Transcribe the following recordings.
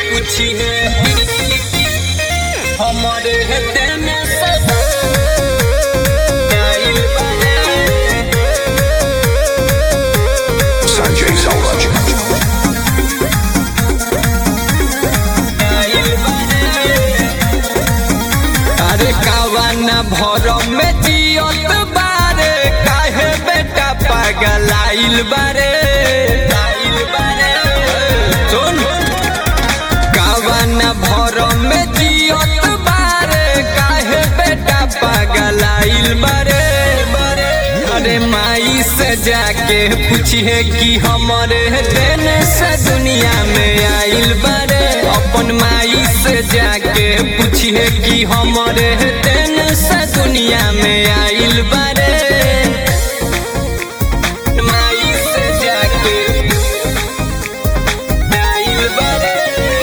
पूछिए हमारे देने से आइल बारे Sanjay Sauraj. आइल बारे अरे कावाना भर में जियत बारे काहे बेटा पागल आइल बारे आइल बारे सुन कावाना भर में जियत बारे काहे बेटा पागल आइल बारे अरे माई से जाके पूछिए कि हमारे दिन से दुनिया में आइल बारे अपन माई से जाके पूछिए कि हमारे दिन से दुनिया में आइल बारे माई से जाके आइल बारे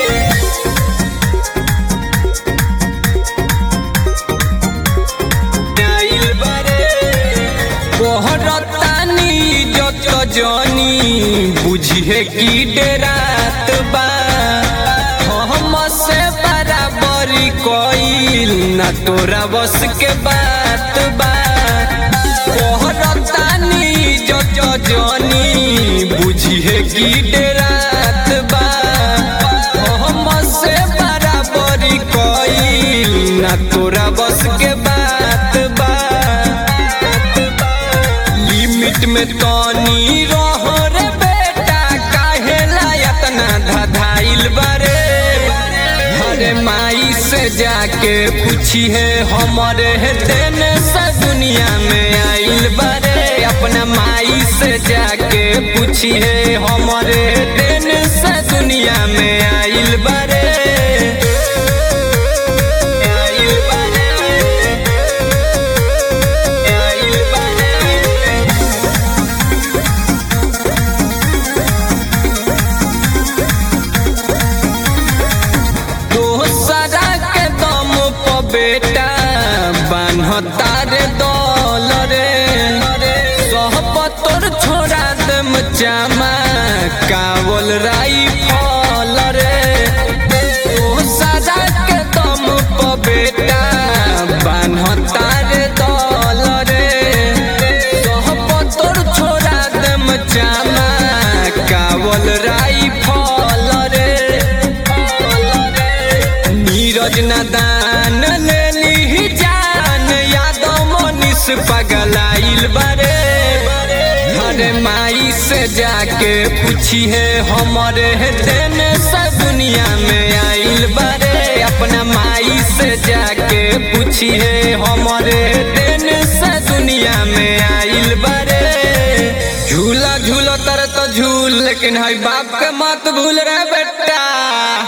आइल बारे कोहरतानी जत जनी बुझिए की डेरात बा हम से बराबरी कोइल ना तोरा बस के बात बा कोहरतानी जत जनी बुझिए की डेरात बा हम से बराबरी कोइल ना तोरा बस के बात बा लिमिट में तनी रहो रे बेटा काहे लायत ना धधाइल बारे अरे माई से जाके पूछी है हमारे दिन से दुनिया में आइल बारे अपना माई से जाके पूछी है हमारे दिन से दुनिया में आइल बारे आइल बारे आइल बारे दोसरा के दम प बेटा बान्हता रे दल रे सहपतोर छोड़ा दम चामा कावल राई फल रे दोसरा के दम प बेटा बान्हता रे दल रे सहपतोर छोड़ा दम चामा कावल राई फल रे नीरज नदान ले ली जान यादव मनीष पगलाइल बारे हरे माई से जाके पूछी है हमारे दिन से दुनिया में आइल बारे अपना माई से जाके पूछी है हमारे दिन से दुनिया में आइल बारे झूला झूलो तर तो झूल लेकिन है बाप के मत भूल रे बेटा